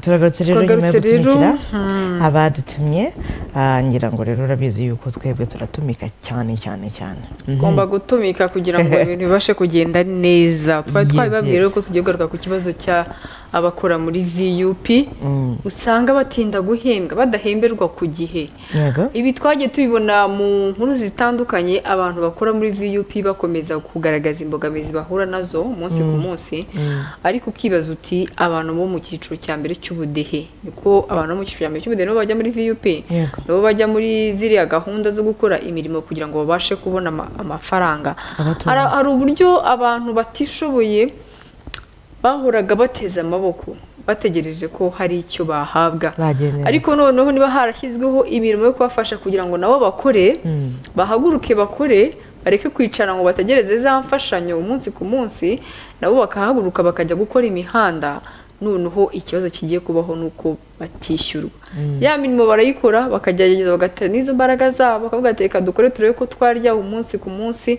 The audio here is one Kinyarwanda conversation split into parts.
turagarutse rero nyuma yo Twagarutse rero, gutumikira hmm. abadutumye ah, ngira ngo rero urabizi yuko twebwe turatumika cyane cyane cyane Mhm. ugomba gutumika kugira ngo ibintu bibashe kugenda neza twari Yes, twabibabwiye yes. rero ko tugiye kugaruka ku kibazo cya abakora muri vup Mm. usanga batinda guhembwa badahemberwa ku gihe yego ibi twagiye tubibona mu nkuru zitandukanye abantu bakora muri vup bakomeza kugaragaza imbogamizi bahura nazo umunsi ku munsi ariko ukibaza uti abantu bo mu cyiciro cya mbere cy'ubudehe niko abantu bo mu cyiciro cya mbere cy'ubudehe nibo bajya muri vup Yego. nabo bajya muri ziriya gahunda zo gukora imirimo kugira ngo babashe kubona ama- amafaranga Abatunga. hari hari uburyo abantu batishoboye bahoraga bateze amaboko bategereje ko hari icyo bahabwa Bagenewe. ariko noneho niba harashyizweho imirimo yo kubafasha kugira ngo nabo bakore bahaguruke bakore bareke kwicara ngo bategereze za mfashanyo umunsi ku munsi nabo bakahaguruka bakajya gukora imihanda noneho ikibazo kigiye kubaho ni uko batishyurwa ya mirimo barayikora bakagerageza bagatera n'izo mbaraga zabo bakavuga ati reka dukore turebe ko twarya umunsi ku munsi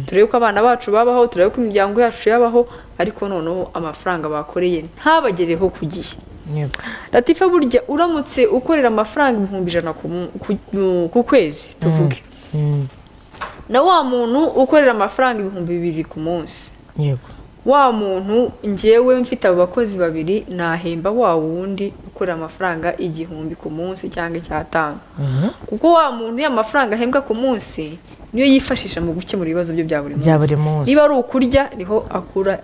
turebe ko abana bacu babaho turebe ko imiryango yacu yabaho ariko noneho amafaranga bakoreye ntabagereho ku gihe yego latifa burya uramutse ukorera amafaranga ibihumbi ijana ku mu- ku- mu- ku kwezi tuvuge Mm. na wa muntu ukorera amafaranga ibihumbi bibiri ku munsi yego wa muntu ngewe mfite abo bakozi babiri nahemba wa wundi ukorera amafaranga igihumbi ku munsi cyangwa icyatanu Mhm. kuko wa muntu iyo amafaranga ahembwa ku munsi niyo yifashisha mu gukemura ibibazo bye bya buri munsi Bya buri munsi. niba ari ukurya niho akura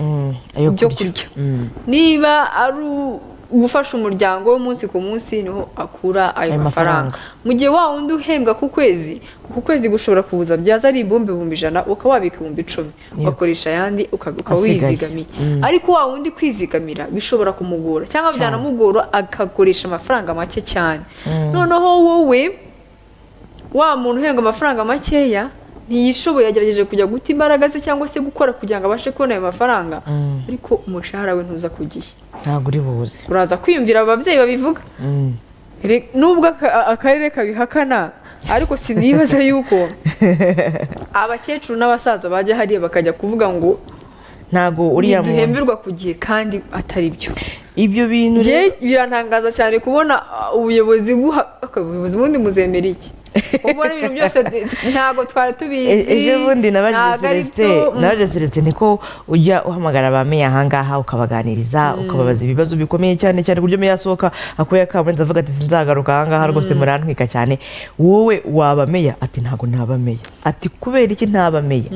Mm. ayo ibyo kurya Mm. niba ari u- gufasha umuryango we umunsi ku munsi niho akura ayo Ayo mafaranga. mafaranga mu gihe wa wundi uhembwa ku kwezi ku kwezi gushobora kuza byaza ari ibihumbi ibihumbi ijana ukaba wabika ibihumbi icumi ugakoresha ayandi uka- ukaba Asigaye. wizigamiye ariko wa wundi kwizigamira bishobora kumugora cyangwa byanamugora agakoresha amafaranga make cyane noneho wowe wa muntu uhembwa amafaranga makeya ntiyishoboye yagerageje kujya guta imbaraga ze cyangwa se gukora kugira ngo abashe kubona ayo mafaranga ariko umushahara we ntuza ku gihe ntabwo uri buze uraza kwiyumvira aba babyeyi babivuga Mm. Re- nubwo aka- akarere kabihakana ariko sinibaza yuko abakecuru n'abasaza bajya hariya bakajya kuvuga ngo ntabwo uriya muntu ntiduhemberwa ku gihe kandi atari byo ibyo bintu Njye rero- birantangaza cyane kubona ah, ubuyobozi buha aka- ubuyobozi bundi muzemera iki ubona ibintu byose de- ntabwo twari tubizi E- ejo bundi nabagize ntabwo ari celestin byo, mm. nabagize celestin niko ujya uhamagara ba meya ahangaha ukabaganiriza ukababaza ibibazo bikomeye cyane cyane ku buryo meya asohoka akuye akamurenze avuga ati sinzagaruka ahangaha rwose murantwika cyane wowe waba meya ati ntabwo naba meya ati kubera iki ntaba meya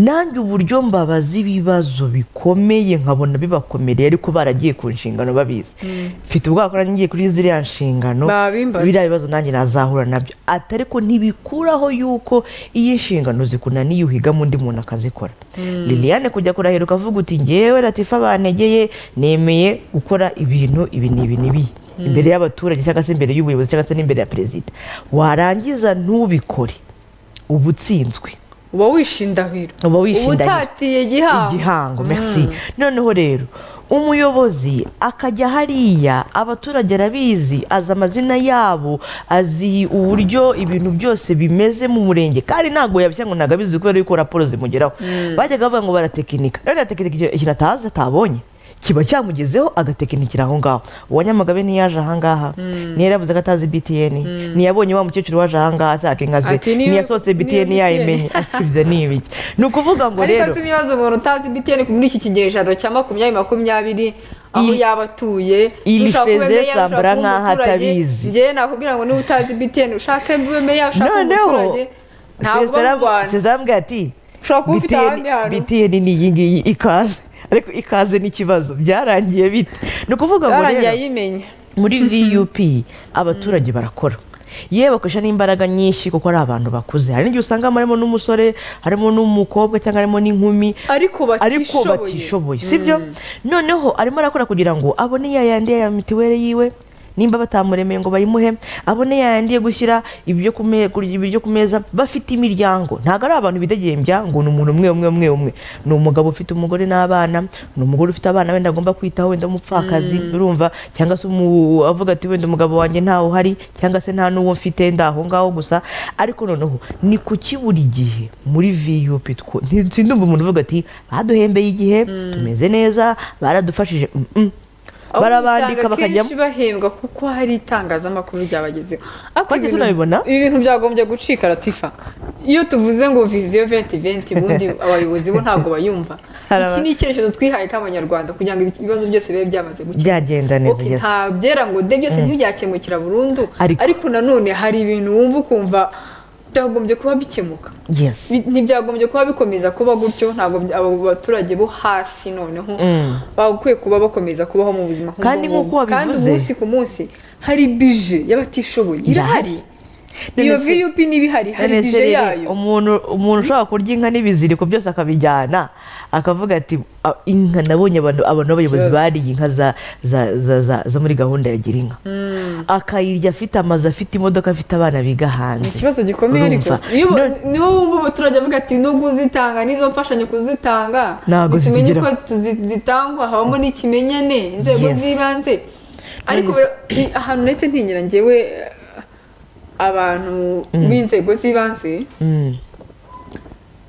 nanjye uburyo mbabaza ibibazo bikomeye nkabona bibakomereye ariko baragiye ku nshingano babizi mfite ubwoba ko nanjye ngiye kuri ziriya nshingano Babimbaza. biriya ibibazo nanjye nazahura nabyo ati ariko ntibikuraho yuko iyo inshingano zikunaniye uhigamo undi muntu akazikora liliane kujya kurahiruka avuga uti ngewe latifa bantegeye nemeye gukora ibintu ibi n'ibi n'ibiyi imbere y'abaturage cyangwa se imbere y'ubuyobozi cyangwa se n'imbere ya perezida warangiza ntubikore uba utsinzwe uba wishindahiro uba wishindanye utatiye igihango igihango merci noneho rero umuyobozi akajya hariya abaturage arabizi azi amazina yabo azi uburyo ibintu byose bimeze mu murenge kandi ntabwo yabishya ngo ntabwo abizi kubera yuko raporo zimugeraho bajyaga bavuga ngo baratekinika rero na tekinika ikintu- ikintu atazi atabonye kiba cyamugezeho agatekinikira aho ngaho uwa nyamagabe ntiyaje ahangaha ntiyari yavuze ko atazi btn ntiyabonye wa mukecuru waje ahangaha ashaka inka ze Ati, niyo- ntiyasohotse btn niyo yayimenye ibyo ni ibiki ni ukuvuga ngo ariko rero si ibibazo umuntu utazi bitiyeni muri iki kigereranyo cya makumyabiri makumyabiri aho Iyi- yaba atuye ili ushaka kuba feze meya, ushaka sambura kuba nk'aho umuturage. atabizi. njyewe nakubwira ngo niba utazi bitiyeni ushaka ube meya ushaka kuba umuturage ntabwo uba mu rwanda sezara ambwira ati Ushobora kuba ufite ahandi hantu." bitiyeni ni iyi ngiyi ikaze ariko ikaze n'ikibazo byarangiye bite ni ukuvuga ngo byarangiye rero ayimenya muri vup abaturage barakora yewe bakoresha n'imbaraga nyinshi kuko ari abantu bakuze hari n'igihe usanga harimo n'umusore harimo n'umukobwa cyangwa harimo n'inkumi ariko ariko batishoboye sibyo noneho arimo arakora kugira ngo abone ya yandi ya mitiweli yiwe nimba batamuremeye ngo bayimuhe abone ya yandi yo gushyira ibyo ku me- kurya ibiryo ku meza bafite imiryango ntabwo ari abantu bidegembya ngo ni umuntu umwe umwe umwe umwe ni umugabo ufite umugore n'abana ni umugore ufite abana wenda agomba kwitaho wenda umupfakazi urumva cyangwa se umu- avuga ati wenda umugabo wanjye ntawe uhari cyangwa se nta n'uwo mfite ndi aho ngaho gusa ariko noneho ni kuki buri gihe muri vup two- nti- sindumva umuntu uvuga ati baduhembeye igihe tumeze neza baradufashije Mm, mm. barabandika bakajyamo kenshi bahembwa kuko hari itangazamakuru ryabagezeho ariko Twagiye ibintu- tunabibona. ibi bintu byagombye gucika latifa iyo tuvuze ngo viziyo venti venti ubundi abayobozi bo ntabwo bayumva Hari iki aba- ni icyerekezo twihaye nk'abanyarwanda kugira ngo ibi- ibibazo byose bibe byamaze gukira byagenda neza Okay, yes. nta byera ngo de byose ntibyakemukira burundu Ariko- ariko nanone hari ibintu wumva ukumva byagombye kuba bikemuka yes Bi- ntibyagombye kuba bikomeza kuba gutyo ntabwo by- abo baturage bo hasi noneho Mm. bakwiye kuba bakomeza kubaho mu buzima nk'ubu Kandi ngubu. nk'uko wabivuze- kandi umunsi ku munsi hari bije y'abatishoboye Irahari. irahari iyo None se- vup niba ihari hari None se bije rero, yayo umuntu umuntu ushobora kurya inka n'ibiziriko byose akabijyana akavuga ati "Ah, inka nabonye abantu abantu b'abayobozi Ikibazo. bariye inka za za- za- za- zo muri gahunda ya gira inka akayirya afite amazu afite imodoka afite abana biga hanze ni ikibazo gikomeye ariko Urumva? Iyo bo- None- niho wumva abaturage bavuga ati nubwo uzitanga n'izo mfashanyo kuzitanga Ntabwo tumenye zitugeraho." ko tuzi- zitangwa habamo n'ikimenyane inzego Yes. z'ibanze ariko None bero- i- ahantu ndetse ntinyira njyewe eh, abantu b'inzego z'ibanze Mm.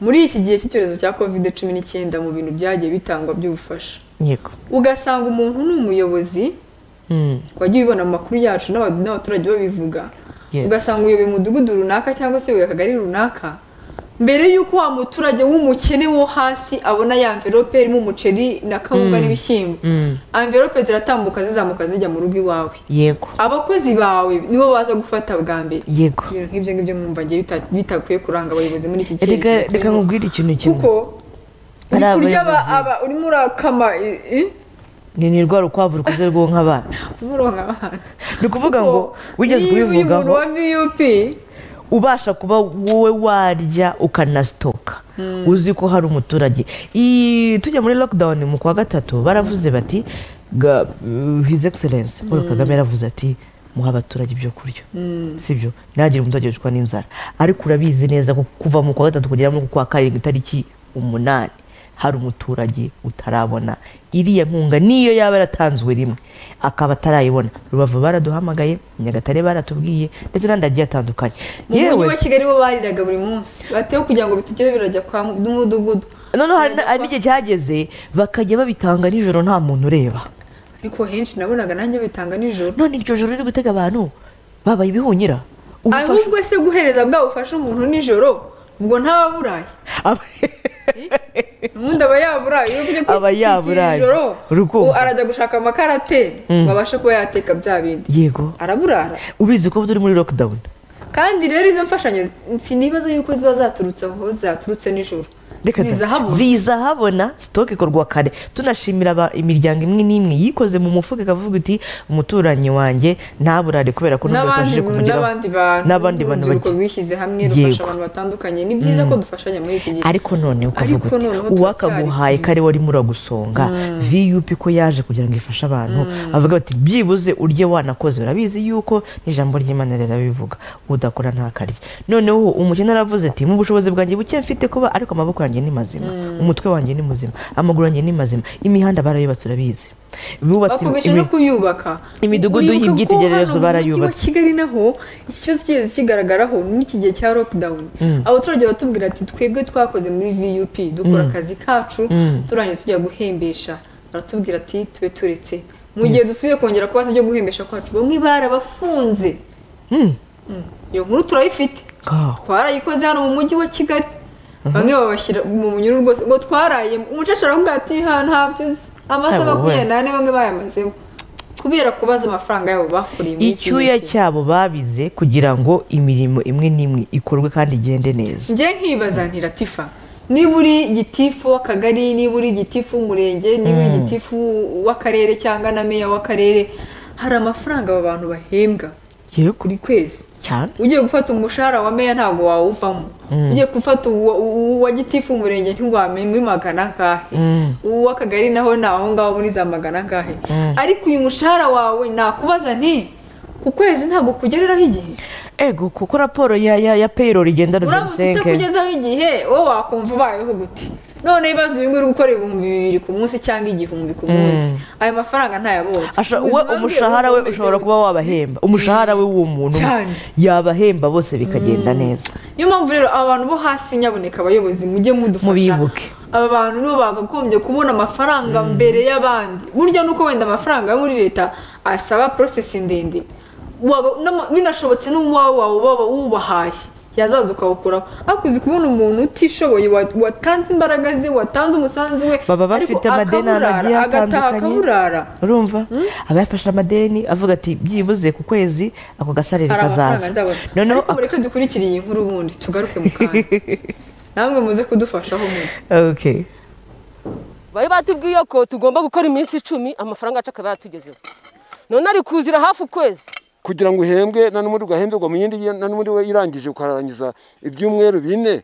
muri iki gihe cy'icyorezo cya covid cumi n'icyenda mu bintu byagiye bitangwa by'ubufasha yego ugasanga umuntu ni umuyobozi Mm. wagiye ubibona mu makuru yacu n'aba- n'abaturage babivuga Yes. ugasanga uyoboye umudugudu runaka cyangwa se uyoboye akagari runaka mbere y'uko wa muturage w'umukene wo hasi abona ya mverope irimo umuceri na kawunga n'ibishyimbo Mm. amverope ziratambuka zizamuka zijya mu rugo iwawe yego abakozi bawe nibo baza gufata bwa mbere yego ibintu nk'ibyo ngibyo mwumva ngiye bita- bitakwiye kuranga abayobozi muri iki reka cyerekezo reka turimo. nkubwire ikintu kimwe kuko Hari uri kurya aba- abayobozi. aba- urimo urakama i- i- ni ni rwa rukwavu rukuze rwonka abana urimo uronka abana ni ukuvuga ngo Kuko wigeze niba uyu muntu kubivugaho wa vup ubasha kuba wowe warya ukanasitoka uzi ko hari umuturage I- tujya muri lockdown mu kwa gatatu baravuze bati ga- uh, his excellence paul kagame yaravuze ati muha abaturage ibyo kurya sibyo ntihagire umuturage wicwa n'inzara ariko urabizi neza ko kuva mu kwa gatatu kugera mu kwa karindwi itariki umunani hari umuturage utarabona iriya nkunga niyo yaba yaratanzwe rimwe akaba atarayibona rubavu baraduhamagaye nyagatare baratubwiye ndetse n'andi agiye atandukanye mu mujyi wa kigali bo bariraga buri munsi bateho kugira ngo bitugere birajya kwa mu- n'umudugudu noneho hari hari n'igihe cyageze bakajya babitanga nijoro nta muntu ureba ariko henshi nabonaga nanjye bitanga nijoro none iryo joro riri gutega abantu babaye ibihunyira ubufasha ahubwo se guhereza bwa bufasha umuntu nijoro ubwo ntababuraye Aba- ubundi aba yaburaye iyo ujya Aba yaburaye. nijoro Urukumva. ubu arajya gushaka amakarateri ngo abashe kuba yateka bya bindi yego araburara ubizi ko turi muri lockdown kandi rero izo mfashanyo sinibaza yuko ziba zaturutse aho zaturutse nijoro Reka ziza da. habona ziza habona sitoke ikorwa kare tunashimira aba- imiryango imwe n'imwe yikoze mu mufuka ikavuga iti umuturanyi wanjye ntaburare kubera ko nubwo n'abandi yatabashije kumugeraho n'abandi bantu n'abandi bantu n'urubyiruko bake. rwishyize hamwe rufasha Yego. abantu batandukanye ni byiza ko dufashanya muri iki gihe ariko none ukavuga Ariko uti noneho uwakaguhaye turacyari kare warimo uragusonga vup ko yaje kugira ngo ifashe abantu avuga bati byibuze urye wanakoze urabizi yuko n'ijambo ry'imana rirabivuga udakora ntakarye noneho umukene aravuze ati mu bushobozi bwanjye buke mfite kuba ariko amaboko yanjye ni mazima umutwe wanjye ni muzima amaguru yanjye ni mazima imihanda barayubatse urabizi bubatse bakomeje imi- no kuyubaka imidugudu Uribuka ko y'ibyitegererezo hano mu barayubatse. mujyi wa kigali naho iki kibazo kigeze kigaragaraho n'iki gihe cya lockdown abaturage batubwira ati twebwe twakoze muri vup dukora akazi kacu turangiye tujya guhembesha baratubwira ati tube turetse mu gihe dusubiye kongera kubaza ibyo guhembesha kwacu bamwe barabafunze Mm. Mm. iyo nkuru turayifite Ngaho. twarayikoze hano mu mujyi wa kigali bamwe babashyira mu munyururu rwose ngo twaraye umucecuru aramubwira ati ha ntabyo uzi amasaha Aba we. makumyabiri n'ane bamwe bayamazemo kubera kubaza amafaranga yabo bakuriye muri iki icyuya gihe. cyabo babize kugira ngo imirimo imwe n'imwe ikorwe kandi igende neza njye nkibaza nti latifa niba uri gitifu w'akagari niba uri gitifu w'umurenge niba uri gitifu w'akarere cyangwa na meya w'akarere hari amafaranga aba bantu bahembwa yego buri kwezi cyane ugiye gufata umushahara wa meya ntabwo wawuvamo ugiye gufata uwa- uwa uwa gitifu umurenge ntiwamenya magana angahe uw'akagari naho ni aho ngaho muri za magana angahe ariko uyu mushahara wawe nakubaza nti ku kwezi ntabwo kugereraho igihe ego kuko raporo ya ya ya payroll igenda uramutse ruvensenke utakugezaho igihe wowe wakumva ubayeho gute none ibibazo uyu nguyu uri gukora ibihumbi bibiri ku munsi cyangwa igihumbi ku munsi ayo mafaranga ntayabonye Asha- we Ubuzima bwe umushahara we bumeze ushobora gute? kuba wabahemba umushahara we w'uwo muntu Cyane. yabahemba bose bikagenda neza niyo mpamvu rero abantu bo hasi nyaboneka abayobozi mujye mudufasha Mubibuke. aba bantu nibo bakagombye kubona amafaranga mbere y'abandi burya nuko wenda amafaranga yo muri leta asaba porosesi ndende Waga- n'ama- binashobotse n'uwawe wawe uba wubahashye yazaza ukawukuraho ariko uzi kubona umuntu utishoboye wa- watanze imbaraga ze watanze umusanzu we Baba ariko bafite amadeni ahantu akaburara, hagiye agataha hatandukanye. akaburara urumva aba yafashe amadeni avuga ati byibuze ku kwezi ako gasarire hari amafaranga kazaza nzabona noneho ariko mureke dukurikire iyi nkuru ubundi tugaruke mu kanya namwe muze kudufashaho muri okay bari batubwiye ko tugomba gukora iminsi icumi amafaranga yacu akaba yatugezeho none ari kuzira hafi ukwezi kugira ngo uhembwe na n'ubundi ugahembwa mu yindi na n'ubundi we irangije ukarangiza ibyumweru bine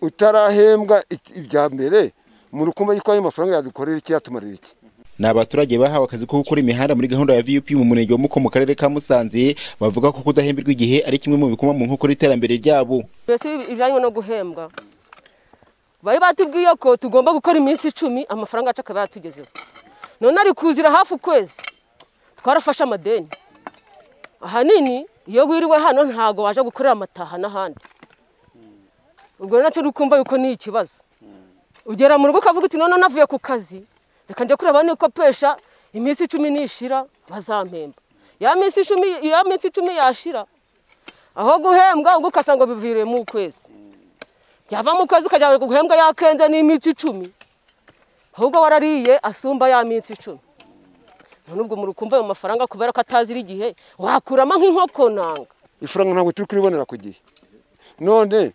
utarahembwa i- ibya mbere mu rukumba y'uko ayo mafaranga yadukorera iki yatumarira iki ni abaturage bahawe akazi ko gukora imihanda muri gahunda ya vup mu murenge wa muko mu karere ka musanze bavuga ko kudahemberwa igihe ari kimwe mu bikoma mu nkokora iterambere ryabo mbese ibijyanye no guhembwa bari batubwiye ko tugomba gukora iminsi icumi amafaranga yacu akaba yatugezeho none ari kuzira hafi ukwezi twarafashe amadeni ahanini iyo wiriwe hano ntabwo waje gukorera amataha n'ahandi ubwo rero nacyo rukumva yuko ni ikibazo ugera mu rugo ukavuga uti none navuye ku kazi reka njya kureba niko pesha iminsi icumi nishira bazampemba ya minsi icumi ya minsi icumi yashira aho guhembwa ubwo ugasanga biviriye mu kwezi yava mu kwezi ukajya guhembwa yakenze n'iminsi icumi ahubwo warariye asumba ya minsi icumi none ubwo muri kumva ayo mafaranga kubera ko atazira igihe wakuramo nk'inkoko nanga ifaranga ntabwo turi kuribonera ku gihe none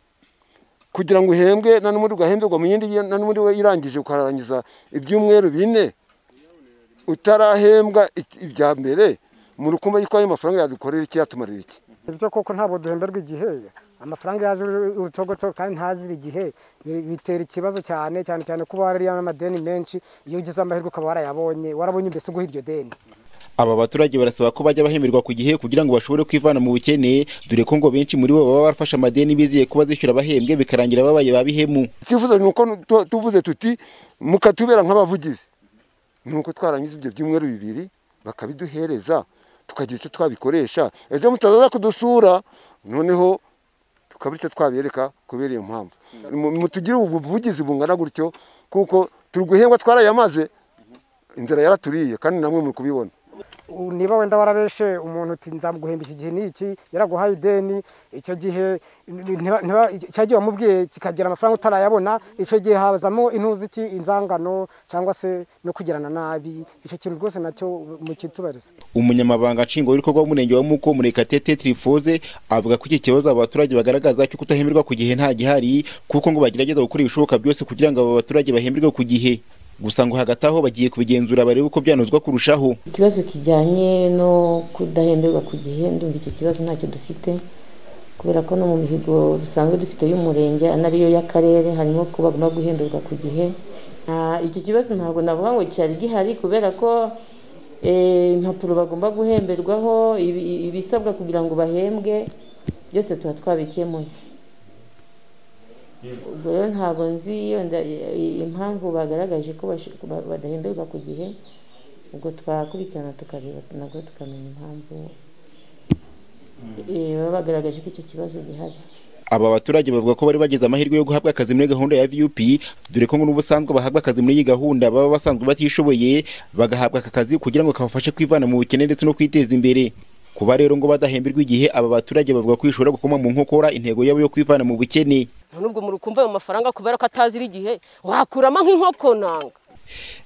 kugira ngo uhembwe na n'ubundi ugahembwa mu yindi na n'ubundi we irangije ukarangiza ibyumweru bine utarahembwa i- ibya mbere mu rukumba y'uko ayo mafaranga yadukorera iki yatumarira iki ibyo koko ntabwo duhemberwa igihe amafaranga yazira urutogotogo kandi ntazira igihe bi- bitera ikibazo cyane cyane cyane kuba warariye amadeni menshi iyo ugize amahirwe ukaba warayabonye warabonye mbese uguha iryo deni aba baturage barasaba ko bajya bahemerwa ku gihe kugira ngo bashobore kwivana mu bukene dore ko ngo benshi muri bo baba barafashe amadeni bizeye ko bazishyura abahembwe bikarangira babaye ba bihemu icyifuzo ni uko tu- tuvuze tuti mukatubera nk'abavugizi ni uko twarangiza ibyo byumweru bibiri bakabiduhereza tukagira icyo twabikoresha ejo mutazaza kudusura noneho tukaba icyo twabereka kubera iyo mpamvu Mu- mutugire ubuvugizi bungana gutyo kuko turi guhembwa twarayamaze inzira yaraturiye kandi namwe muri kubibona U- niba wenda warabeshe umuntu uti nzamuguhemba iki gihe n'iki yaraguhaye ideni icyo gihe ntiba- ntiba- cya gihe wamubwiye kikagira amafaranga utarayabona icyo gihe hazamo intuziki inzangano cyangwa se no kugirana nabi icyo kintu rwose nacyo mukitubariza umunyamabanga nshingwabikorwa w'umurenge wa muko murekatete trifoze avuga ko iki kibazo aba baturage bagaragaza cyo kudahemerwa ku gihe nta gihari kuko ngo bagerageza gukora ibishoboka byose kugira ngo aba baturage bahemberwe ku gihe gusa ngo hagati aho bagiye kubigenzura barebe uko byanozwa kurushaho ikibazo kijyanye no kudahemberwa ku gihe ndumva icyo kibazo ntacyo dufite kubera ko no mu mihigo dusanzwe dufite y'umurenge anariyo y'akarere harimo ko bagomba guhemberwa ku gihe Ah, icyo kibazo ntabwo navuga ngo cyari gihari kubera ko eh, impapuro bagomba guhemberwaho ibi- ibisabwa kugira ngo bahembwe byose tuba twabikemuye ubwo rero ntabwo nzi yenda impamvu bagaragaje ko bash- ba- badahemberwa ku gihe ubwo twakurikirana tukareba nabwo tukamenya impamvu eh, baba bagaragaje ko icyo kibazo gihari aba baturage bavuga ko bari bagize amahirwe yo guhabwa akazi muri gahunda ya vup dore ko ngo n'ubusanzwe bahabwa akazi muri iyi gahunda baba basanzwe batishoboye bagahabwa aka kazi kugira ngo kabafashe kwivana mu bukene ndetse no kwiteza imbere kuba rero ngo badahemberwa igihe aba baturage bavuga ko bishobora gukoma mu nkokora intego yabo yo kwivana mu bukene none ubwo muri kumva ayo mafaranga kubera ko atazira igihe wakuramo nk'inkoko nanga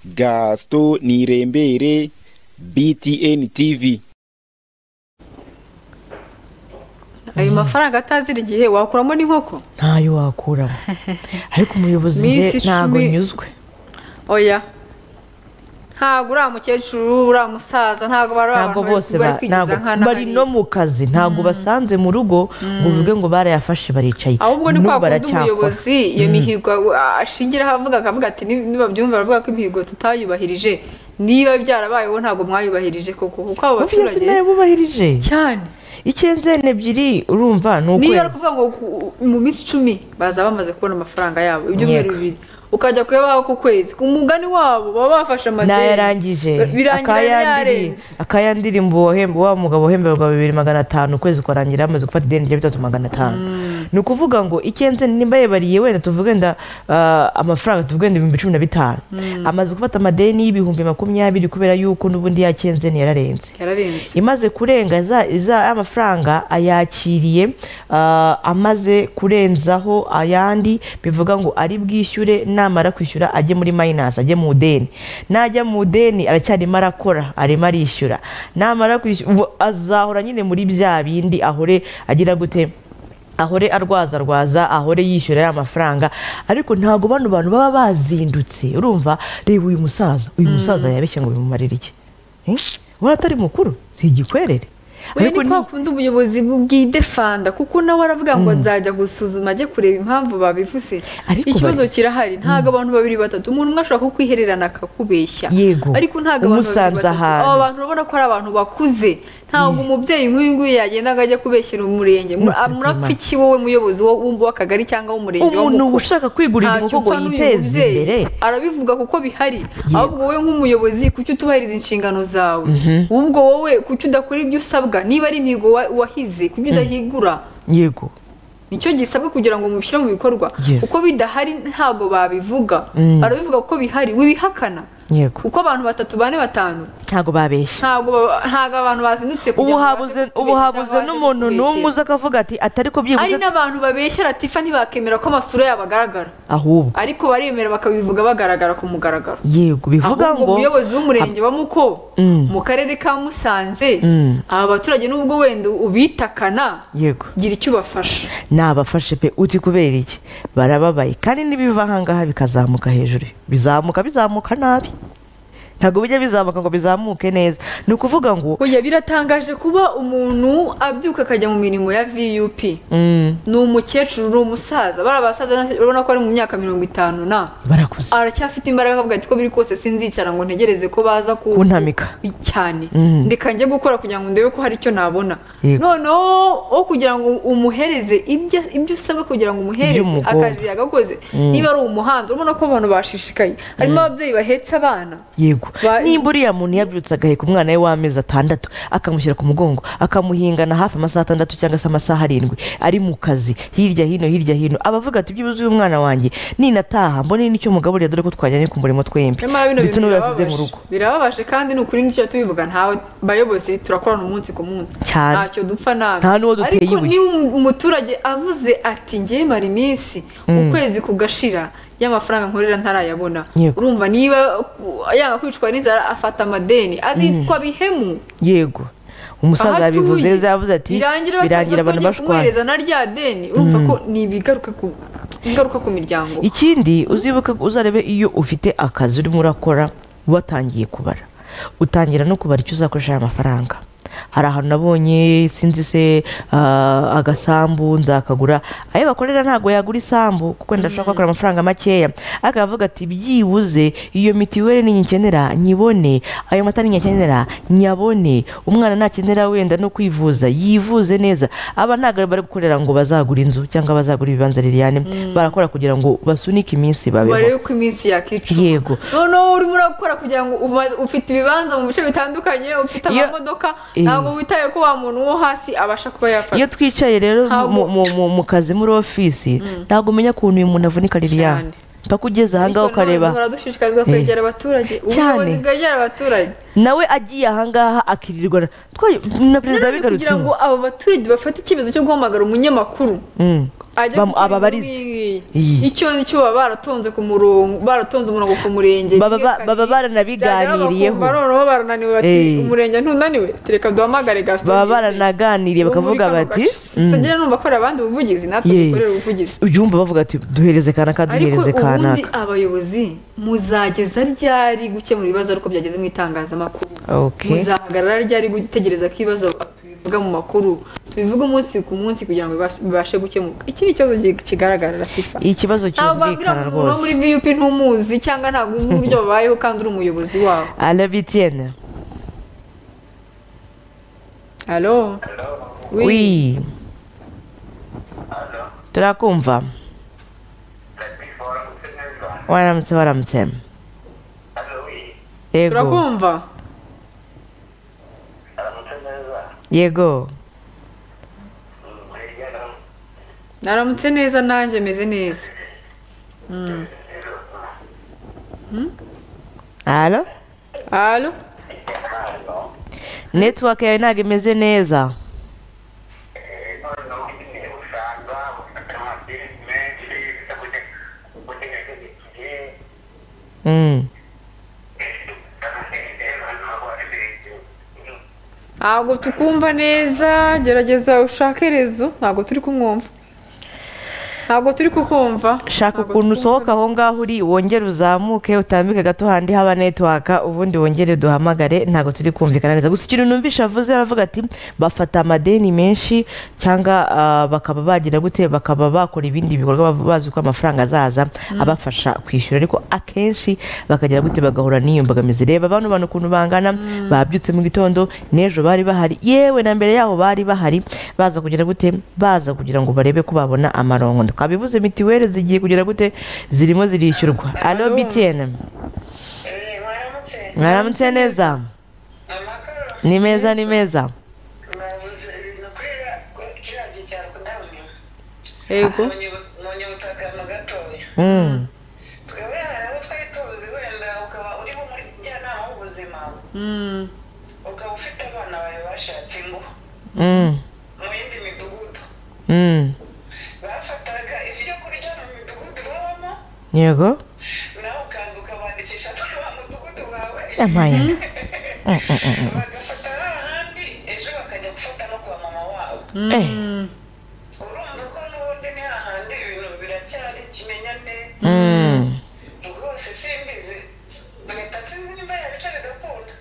gaston nirembere btn tv ayo mafaranga atazira igihe wakuramo n'inkoko ntayo wakuramo ariko umuyobozi Miss njye ntabwo Ishumi- nyuzwe oya ntabwo uriya mukecuru uriya musaza ntabwo bari ntabwo abantu bose bari ba- kwigiza ntabwo- nkana bari no mu kazi ntabwo basanze mu rugo ngo uvuge ngo barayafashe baricaye ahubwo ni N'ubu kwa kundi baracyakora. umuyobozi iyo mihigo ah, ashingiraho avuga akavuga ati "Ni- nibabyumva baravuga ko imihigo tutayubahirije niba byarabayeho ntabwo mwayubahirije koko kuko abo Obvious nayo baturage bubahirije cyane icyenzene ebyiri urumva ni niba ari ukwezi ukuvuga ngo ku- mu minsi icumi baza bamaze kubona amafaranga yabo ibyumweru Yego. bibiri ukajya kuyabaha ku kwezi ku mugani wabo baba bafashe amadeni nayarangije birangira yari yarenze akayandiri mu wa mugabo uhemberwa bibiri magana atanu ukwezi ukarangira yamaze gufata ideni rya bitatu magana atanu ni ukuvuga ngo icyenze nimba yebariye wenda tuvuge wenda amafaranga tuvuge wenda ibihumbi cumi na bitanu amaze gufata amadeni y'ibihumbi makumyabiri kubera yuko n'ubundi yakenze yararenze yararenze imaze kurenga za- za ya mafaranga ayakiriye ah, amaze kurenzaho ayandi bivuga ngo ari bwishyure namara kwishyura ajye muri mayinasi ajye mu deni najya mu deni aracyarimo arakora arimo arishyura namara kwishyura ubu azahora nyine muri bya bindi ahore agira gute ahore arwaza rwaza ahore yishyura ya mafaranga ariko ntabwo bano bantu baba bazindutse urumva reba uyu musaza uyu musaza yabeshya ngo bimumarire iki Eh? ubona atari mukuru si igikwerere we ni ni- kwa kundi ubuyobozi bw'idefanda kuko nawe aravuga ngo nzajya gusuzuma ajye kureba impamvu babivuze Ariko ikibazo bari- kirahari ntabwo abantu babiri batatu umuntu umwe ashobora kukwihererana akakubeshya Yego. ariko ntabwo abantu babiri Umusanze batatu ahantu. aba bantu urabona ko ari abantu bakuze ntabwo umubyeyi nk'uyu nguyu yagenda ngo ajye kubeshyira umurenge Mu- Nuko murapfa Imana. iki wowe muyobozi wo- w'akagari cyangwa w'umurenge wa umuntu Mukura? ushaka kwigurira Ntacyo inkoko ngo upfa n'uyu yiteze mubyeyi. imbere arabivuga kuko bihari ahubwo wowe nk'umuyobozi kuki utubahiriza inshingano zawe ubwo wowe kuki udakora ibyo usabwa niba ari imihigo wa- wahize kuki udahigura yego nicyo gisabwa kugira ngo mubishyire mu bikorwa Yes. uko bidahari ntabwo babivuga Mm. barabivuga kuko bihari wibihakana yego uko abantu batatu bane batanu ntabwo babeshya ntago ba- ntago abantu bazindutse kugira ubu ngo baze habuze kutubeshya ubu cyangwa habuze baze n'umuntu kutubeshyera. n'umwe uza akavuga ati atari ko ari byibuze n'abantu babeshya latifa ntibakemera ko amasura yabo agaragara ahubwo ariko baremera bakabivuga bagaragara ku mugaragaro yego bivuga ahubwo ngo umuyobozi w'umurenge wa muko Mm. mu karere ka musanze Mm. aba baturage n'ubwo wenda ubitakana yego gira icyo ubafasha nabafashe pe uti kubera iki barababaye kandi n'ibiva ahangaha bikazamuka hejuru bizamuka bizamuka nabi ntabwo bijya bizamuka ngo bizamuke neza ni ukuvuga ngo oya biratangaje kuba umuntu abyuka akajya mu mirimo ya vup mm, ni umukecuru ni umusaza bariya basaza urabona ko ari mu myaka mirongo itanu na barakuze aracyafite imbaraga akavuga ati ko biri kose sinzicara ngo ntegereze ko baza ku kuntamika cyane Mm. ndeka njye gukora kugira ngo ndebe ko hari icyo nabona Yego. noneho wo kugira ngo umuhereze ibyo ibyo usabwa kugira ngo umuhereze Iby'umugore. akazi yagakoze niba ari umuhanda urabona ko abantu bashishikaye harimo ababyeyi bahetse abana yego Ba- nimba uriya muntu yabyutse agaheka umwana we w'amezi atandatu akamushyira ku mugongo akamuhingana hafi amasaha atandatu cyangwa se amasaha arindwi ari mu kazi hirya hino hirya hino abavuga ati byibuze uyu mwana wanjye ninataha mbone n'icyo mugaburira dore ko twajyanye ku murimo twembi nyamara bino ndetse bintu n'uwo yasize mu birababaje rugo birababaje kandi ni ukuri nicyo tubivuga ntawe bayobozi turakorana umunsi ku munsi Cyane. ntacyo dupfa nabi Nta n'uwo duteye ariko ibuye. niba um- umuturage avuze ati ngewe mara iminsi ukwezi kugashira y'amafaranga nkorera ntarayabona Yego. urumva niba uh, yanga kwicwa n'inzara afata amadeni azitwa bihemu yego umusaza Aho yabivuze atuye. neza yavuze ati birangira birangira abantu batangiye bashwana kumuhereza na rya deni urumva ko ni ibigaruka ku ingaruka ku miryango ikindi uzibuke uzarebe iyo ufite akazi urimo urakora watangiye kubara utangira no kubara icyo uzakoresha aya mafaranga hari ahantu nabonye sinzi se ah, agasambu nzakagura ayo bakorera ntabwo yagura isambu kuko ndashaka kugura amafaranga makeya ariko aravuga ati byibuze iyo mitiweli ninyikenera nyibone ayo mata ninyakenera nyabone umwana nakenera wenda no kwivuza yivuze neza aba ntabwo bari gukorera ngo bazagura inzu cyangwa bazagura ibibanza liliane barakora kugira ngo basunike iminsi barebe babeho ko iminsi yakicuza Yego. noneho urimo urakora kugira ngo uba- ufite ibibanza mu bice bitandukanye ufite Iyo- amamodoka Eh. ntabwo witaye ko wa muntu wo hasi abasha kuba iyo yafata twicaye rero mu- mu- mu- mu- mu kazi muri ofisi ntabwo umenya ukuntu uyu muntu avunika liliane Cyane. mpaka ugeze ahangaha Ariko nanone ukareba duhora dushishikarizwa Eh. kwegera abaturage Cyane. ubuyobozi bwegera abaturage nawe agiye ahangaha akirirwa na- twa- na perezida Nanone bigarutse kugira ngo abo baturage bafate icyemezo cyo guhamagara umunyamakuru Mm. ajya Bamu- gukora ababarize. inkuru nk'iyi. Iyi. icyo nicyo baba baratonze ku murongo baratonze umurongo ku murenge Baba- rimwe, kabiri. baba baranabiganiriyeho. Byagera bakumva noneho barananiwe bati Eh. umurenge ntunaniwe tureka duhamagare gaston baba Yves. baranaganiriye wo muri bakavuga kano bati gace. sinjya numva akorera abandi ubuvugizi natwe Ye. dukorera ubuvugizi ubyumva bavuga ati duhereze kanaka ariko duhereze ubundi kanaka abayobozi muzageza ryari gukemura ibibazo ariko byageze mu itangazamakuru Okay. muzahagarara ryari gutegereza ko ibibazo tubivuga mu makuru tubivuga umunsi ku munsi kugira ngo bibas- bibashe gukemuka iki ni ikibazo gi- kigaragara latifa ikibazo ntabwo wabwira ngo cyumvikana umuntu wo rwose muri viyupi ntumuzi cyangwa ntabwo uzi uburyo babayeho kandi uri umuyobozi wabo arabitiyene halo wi turakumva waramutse waramutse yego turakumva yego naramutse neza nanjye meze neza halo halo netiwaka yawe ntabwo imeze neza Mm. ntabwo tukumva neza gerageza ushake rezo ntabwo turi kumwumva ntabwo turi kukumva shaka Ntabwo ukuntu tukumva. usohoka aho ngaho uri wongere uzamuke utambike gato handi haba netiwaka ubundi wongere duhamagare ntabwo turi kumvikana neza gusa ikintu numvisha avuze aravuga ati bafata amadeni menshi cyangwa ah, bakaba bagira gute bakaba bakora ibindi bikorwa bav- bazi ko amafaranga azaza abafasha kwishyura ariko akenshi bakagira gute bagahura n'iyo mbogamizi reba bano bantu ukuntu bangana babyutse mu gitondo n'ejo bari bahari yewe na mbere yaho bari bahari baza kugira gute baza kugira ngo barebe ko babona amarongo twabivuze mitiweli zigiye kugira gute zirimo zirishyurwa alo btn Eh, waramutse mwaramutse neza amakaro ni meza ni meza mwabuze ibintu kurira kiriya gihe cyaro kudabona yego munyibutsa akantu gatoya Mm. twebwe hari abo twari tuzi wenda ukaba urimo muri njyanama w'ubuzima Mm. ukaba ufite abana bawe bashatse ingo Mm. mu yindi midugudu Mm. bafataga ibyo kurya mu midugudu babamo yego nawe ukaza ukabandikisha mu mudugudu wawe yamaye bagafata ahandi ejo bakajya gufata no kwa mama wabo Eh. Mm. urumva ko n'ubundi ni hahandi ibintu biracyari ikimenyane Mm. rwose simbizi leta sinzi nimba yabica bigakunda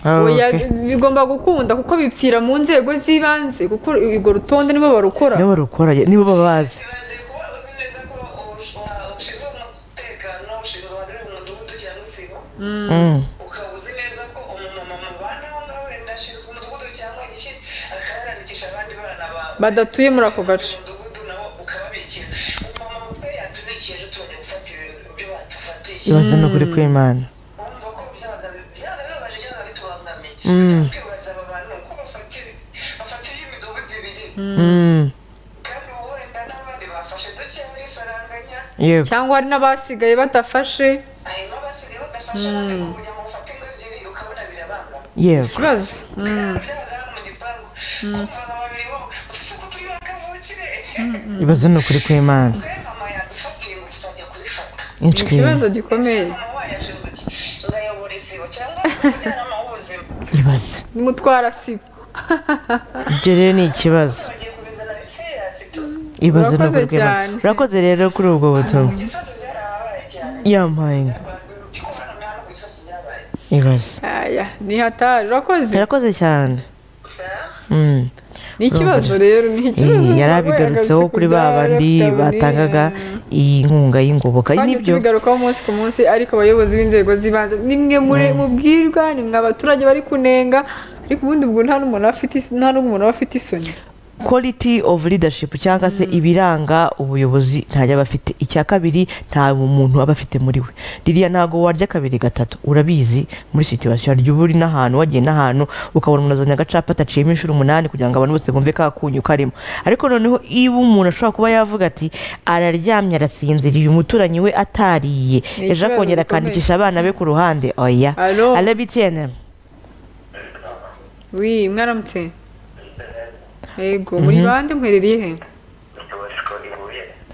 Oya, Okay. bigomba gukunda kuko bipfira mu nzego z'ibanze kuko urwo rutonde nibo barukora nibo rukora nibo babazi ibaze kuba uzi neza ko ush- wa- ushinzwe umutekano ushinzwe wagari mu mudugudu cyangwa isibo Mm. ukaba uzi neza ko umumama mubanaho nawe wenda ashinzwe umudugudu cyangwa iki akaba yarandikisha abandi bana bawe badatuye muri ako gace umudugudu nawo ukababikira umumama mutwe yatubikije ejo tubajya gufata ibintu ibyo batufatiye ibaze ni ukuri kw'imana wumva ko byabaga byabaga bibabaje byabaga bitubangamiye Mm. twibaza aba bantu uko bafata ibi- bafata iby'imidugudu ibiri Mm. kandi ubu wenda n'abandi bafashe duke muri saranganya yego cyangwa hari n'abasigaye badafashe hanyuma basigaye badafashe abandi kugira ngo bafate ingo ebyiri ukabona birabanga yego ikibazo byabaga mu gipangu kumva nka babiri bo usuku turi bakavukire ibaze ni ukuri kw'imana twe mama yadufatiye ngo tuzajya kubifata ni inshwi ikibazo gikomeye mama wayo ashinzwe iki ngayobora isibo cyangwa umujyanama w'ubuzima ibaze nimutwara sibo ibyo rero ni ikibazo bagiye kubizana biseyasi tu ibaze ni Urakoze ukuri kw'imana cyane. urakoze rero kuri ubwo butumwa ibisazi byarababaye cyane yamaye kubona umwana ku bisazi byabaye ibaze aya ni hatari urakoze turakoze cyane Sa- Mm. ni ikibazo rero ni ikibazo Eh, yari uba abigarutseho wagarutse kuri kubyara ba bandi bitabonewe. batangaga iyi nkunga y'ingoboka Twagiye nibyo tubigarukaho umunsi ku munsi ariko abayobozi b'inzego z'ibanze nimwe muri mubwirwa nimwe abaturage bari kunenga ariko ubundi ubwo nta n'umuntu afite is- nta n'umuntu aba afite isoni quality of leadership cyangwa se ibiranga ubuyobozi ntajya aba afite icya kabiri nta muntu aba afite muri we ririya ntago warya kabiri gatatu urabizi muri situwasiyo harya uba uri n'ahantu wagiye n'ahantu ukabona umuntu azanye agacapa ataciyemo inshuro umunani kugira ngo abantu bose bumve ka kunyu karimo ariko noneho iyo umuntu ashobora kuba yavuga ati araryamye arasinziriye umuturanyi we atariye Ni ejo akongera ikibazo gikomeye. akandikisha abana be ku ruhande oya Alo. ale btn wi mwaramutse yego muri bande mwerereye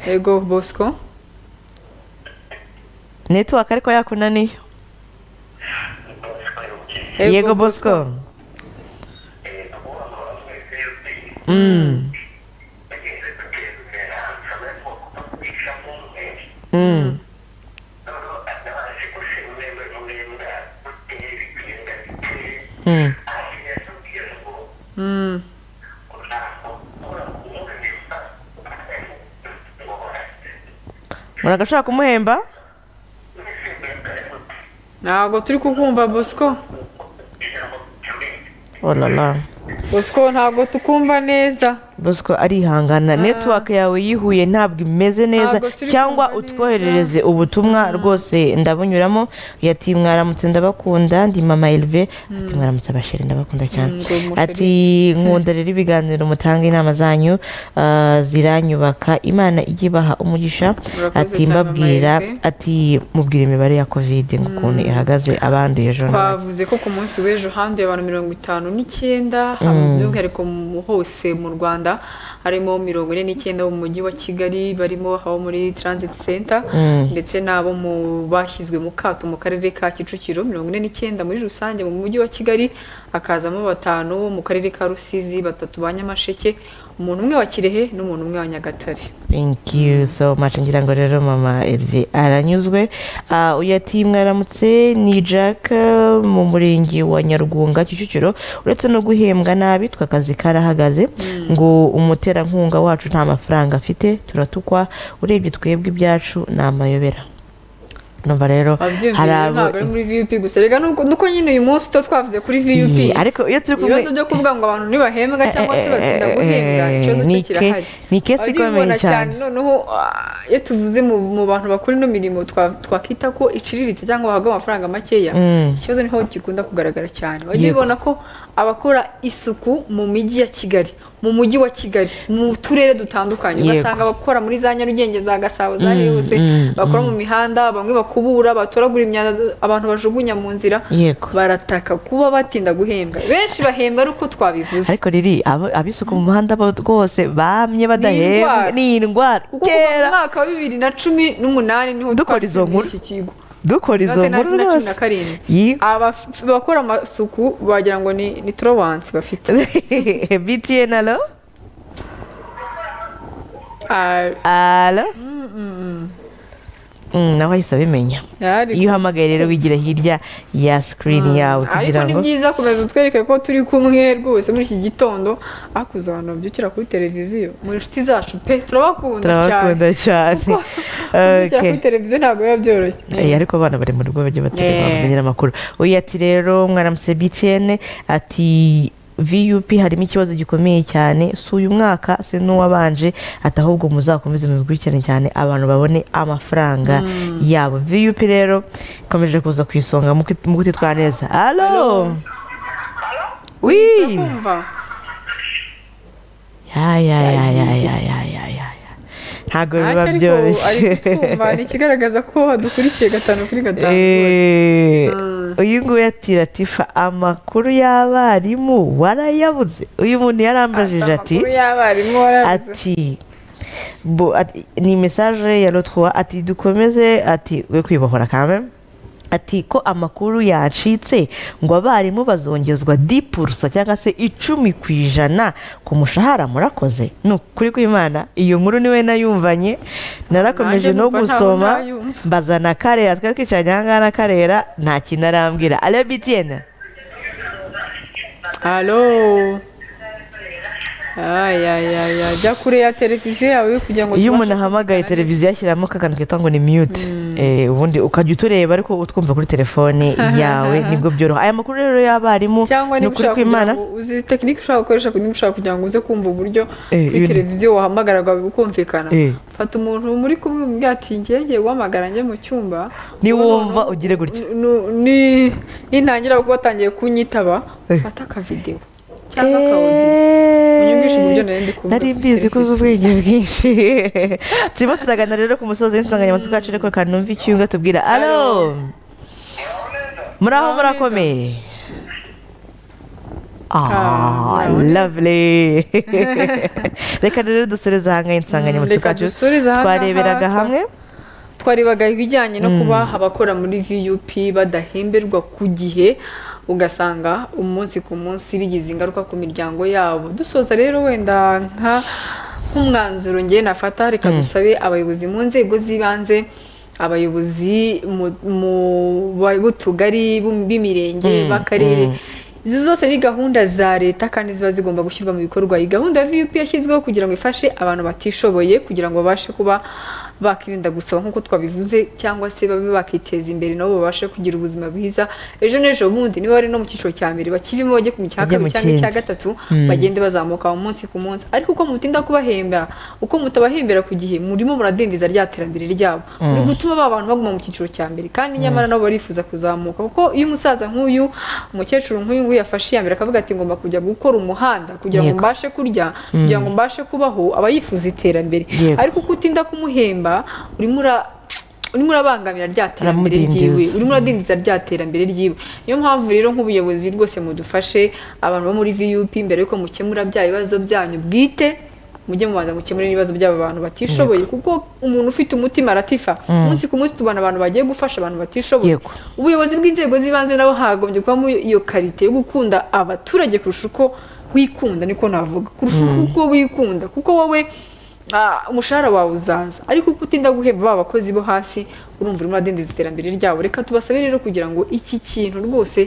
he yego bosco netiwaka ariko yakunaniye yego bosco Mm. Mm. Mm. Mm. muragashobora kumuhemba ntabwo turi kukumva bosco olala bosco ntabwo tukumva neza bosco arihangana netiwake yawe yihuye ntabwo imeze neza Ntabwo turi cyangwa kumva neza. utwoherereze ubutumwa rwose ndabunyuramo ati mwaramutse ndabakunda ndi mama elve ati mwaramutse abasheri ndabakunda cyane Mm, ngo musheri. ati nkunda rero ibiganiro mutanga inama zanyu ah, ziranyubaka imana ijye ibaha umugisha Murakoze ati cyane, Mama mbabwira Elve." ati mubwire imibare ya kovide ngo ukuntu ihagaze abanduye ejo nawe." twavuze ko ku munsi w'ejo handuye abantu mirongo itanu n'icyenda haba- by'umwihariko mu- hose mu rwanda harimo mirongo ine n'icyenda bo mu mujyi wa kigali barimo abo muri transit center ndetse n'abo mu bashyizwe mu kato mu karere ka kicukiro mirongo ine n'icyenda muri rusange mu mujyi wa kigali hakazamo batanu bo mu karere ka rusizi batatu ba nyamasheke umuntu umwe wa kirehe n'umuntu umwe wa nyagatare thank you so much ngira ngo rero mama elve aranyuzwe Ah, uyu ati mwaramutse ni jack eh, mu murenge wa nyarwunga kicukiro uretse no guhembwa nabi twakazi karahagaze ngo umuterankunga wacu nta mafaranga afite turatukwa urebye twebwe ibyacu ni amayobera numva rero Wabyumvira, hari abo ntabwo ari muri viyupi gusa reka nuko nuko nyine uyu munsi tuba twavuze kuri viyupi Iyi, ariko iyo turi kumwe ibibazo byo kuvuga ngo abantu ntibahembwa cyangwa se batinda guhembwa ikibazo cyo Ni ke- kirahari ni kesi ikomeye Ababibona cyane noneho ah, iyo tuvuze mu mu bantu bakora ino mirimo twa- twakita ko iciriritse cyangwa bahabwa amafaranga makeya ikibazo niho gikunda kugaragara cyane wajya Yego. ubibona ko abakora isuku mu mijyi ya kigali mu mujyi wa kigali mu turere dutandukanye Yego. ugasanga abakora muri za nyarugenge za gasabo za heyose mm, bakora mu mihanda bamwe bakubura batoragura imyanda abantu bajugunya mu nzira yego barataka kuba batinda guhembwa benshi bahembwa ari uko twabivuze ariko riri abo- ab'isuku mu muhanda bo rwose bamye badahembwa indwara. ni indwara kuko kuva mu kera mwaka wa bibiri na cumi n'umunani niho Dukora izo twabyinnye nkuru. iki kigo dukora izo Inote na- nkuru na cumi rwose na karindwi Yi- Abaf- abakora amasuku wagira ngo ni ni torowansi bafite btn alo Ah, alo Mm, nawe ahise abimenya yari- iyo uhamagaye rero wigira hirya ya sikirini yawe ariko kugira ni ngo byiza kumeza utwereke ko turi kumwe rwose muri iki gitondo akuze abantu babyukira kuri televiziyo muri inshuti zacu pe turabakunda cyane turabakunda cyane kubyukira Okay. kuri televiziyo ntabwo biba byoroshye Eh, ariko abana bari mu rugo bajya Eh. baterwa bamenyera amakuru uyu ati rero mwaramuse btn ati vup harimo ikibazo gikomeye cyane si uyu mwaka si n'uwabanje ati ahubwo muzakomeze mubikurikirane cyane abantu babone amafaranga yabo vup rero ikomeje kuza ku isonga mu- mu gutitwara neza alo wii kumva ya ya ya ya Yagiye. ya ya ya ya ya. ntabwo biba ariko ari byoroshye kutwumva ni ikigaragaza ko hadukurikiye gatanu kuri gatanu rwose. Eh, Mm. uyu nguyu ati ratifa amakuru y'abarimu warayabuze uyu muntu yarambajije ati Amakuru y'abarimu warabuze. ati bo ati- ni mesaje ya lotwa ati dukomeze ati we kwibohora kame ati ko amakuru yacitse ngo abarimu bazongezwa dipurusa cyangwa se icumi ku ijana ku mushahara murakoze ni ukuri kw'imana iyo nkuru niwe nayumvanye narakomeje Nanjye no numva ntaho gusoma nayumva. mbazana karera twari twicaranye aha ngaha na karera nta kintu arambwira ariyo bitiyene Halo. Ay, ay, ay, ay. Jya kure ya televiziyo yawe kugira ngo iyo tubashe umuntu ahamagaye kuvugana televiziyo ashyiramo aka kantu kitwa ngo ni mute Eh, ubundi ukajya utureba ariko utwumva kuri telefone yawe nibwo byoroha aya makuru rero y'abarimu neza. cyangwa ni niba ukuri ushaka kugira kw'imana ngo uzi tekinike ushaka gukoresha niba ushaka kugira ngo uze kumva uburyo Eh, kuri ibintu- televiziyo wahamagara bwawe bukumvikana Eh. fata umuntu muri kumwe umubwira ati ngiye ngiye guhamagara njye mu cyumba niwumva Noneho- ugire gutya Nu- ni- nintangira kuba watangiye kunyitaba fata akavidewo cyangwa akawudiyo unyumvishe uburyo nari ndi kumva nari mbizi ko uzi ubwenge bwinshi turimo turaganira rero ku musozi w'insanganyamatsiko yacu ariko kanumva icyunga tubwira alo muraho murakomeye Ah, lovely reka rero dusoreze ahangahe insanganyamatsiko Reka yacu dusoreze ahangaha, twareberaga twa- hamwe twarebaga ibijyanye no kuba abakora muri vup badahemberwa ku gihe ugasanga umunsi ku munsi bigize ingaruka ku miryango yabo dusoza rero wenda nka nk'umwanzuro ngewe nafata reka dusabe abayobozi mu nzego z'ibanze abayobozi mu- mu ba- b'utugari b'u- b'imirenge b'akarere izi zose ni gahunda za leta kandi ziba zigomba gushyirwa mu bikorwa iyi gahunda ya vup yashyizweho kugira ngo ifashe abantu batishoboye kugira ngo babashe kuba bakirinda gusaba nk'uko twabivuze cyangwa se babe bakiteza imbere nabo babashe kugira ubuzima bwiza ejo n'ejo bundi niba bari no mu cyiciro cya mbere bakivemo bajye mu cya Bajye mu kabiri cyangwa icya kindi. gatatu bagende bazamuka umunsi ku munsi ariko uko mutinda kubahemba uko mutabahembera ku gihe murimo muradindiza rya terambere ryabo muri gutuma ba bantu baguma mu cyiciro cya mbere kandi nyamara nabo barifuza kuzamuka kuko iyo umusaza nk'uyu umukecuru nk'uyu nguyu yafashe iya mbere akavuga ati ngomba kujya gukora umuhanda kugira ngo Yego. mbashe kurya kugira ngo mbashe kubaho aba yifuza iterambere Yego. ariko uko utinda kumuhemba urimo ura urimo urabangamira rya terambere Aramudindiza. ryiwe urimo uradindiza rya terambere ryiwe niyo mpamvu rero nk'ubuyobozi rwose mudufashe abantu bo muri vup mbere yuko mukemura bya bibazo byanyu bwite mujye mubanza mukemure n'ibibazo by'aba bantu batishoboye kuko umuntu ufite umutima aratifa umunsi ku munsi tubona abantu bagiye gufasha abantu batishoboye Yego. ubuyobozi bw'inzego z'ibanze nabo hagombye kubamo iyo karite yo gukunda abaturage kurusha uko wikunda niko navuga kurusha uko wikunda kuko wowe ah, umushahara wawe uzaza ariko uko utinda guhemba ba bakozi bo hasi urumva urimo uradindiza iterambere ryabo reka tubasabe rero kugira ngo iki kintu rwose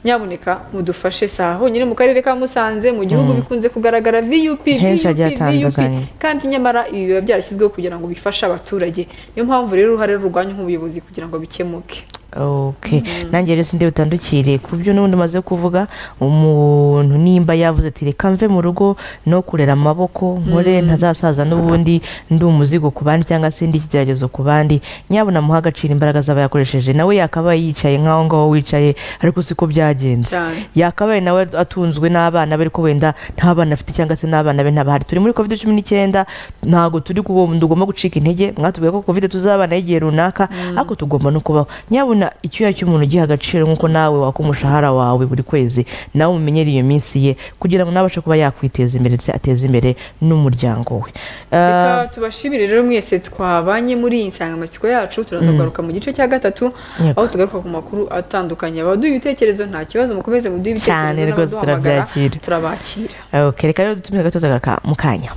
nyaboneka mudufashe saha honyine mu karere ka musanze mu gihugu bikunze kugaragara vup Henshi VUP, hagiye hatandukanye. kandi nyamara ibi biba byarashyizweho kugira ngo bifashe abaturage niyo mpamvu rero uruhare rurwanya nk'ubuyobozi kugira ngo bikemuke ok nanjye rero sinde utandukire ku byo n'ubundi umaze kuvuga umuntu nimba yavuze ati reka mve mu rugo no kurera amaboko nkore ntazasaza n'ubundi ndi umuzigo ku bandi cyangwa se ndi ikigeragezo ku bandi nyabona amuha agaciro imbaraga zaba yakoresheje nawe yakabaye yicaye nk'aho ngaho wicaye ariko siko byagenze cyane yakabaye nawe atunzwe n'abana be ariko wenda nta bana afite cyangwa se n'abana be ntabahari turi muri covid cumi n'icyenda ntabwo turi kubo- tugomba gucika intege mwatubwiye ko covid tuzabana igihe runaka ariko tugomba no kubaho nyabona icyuya cy'umuntu ugiha agaciro nk'uko nawe waka umushahara wawe buri kwezi nawe umumenyere iyo minsi ye kugira ngo nawe abashe kuba yakwiteza imbere ndetse ateze imbere n'umuryango we Ah, reka tubashimire rero mwese twabanye muri iyi nsanganyamatsiko yacu turaza kugaruka mu gice cya gatatu Yego. aho tugaruka ku makuru atandukanye abaduha ibitekerezo nta kibazo mukomeze muduhe Cyane ibitekerezo rwose n'abaduhamagara turabyakira. turabakira ok reka rero dutumize agatoza ka- mu kanya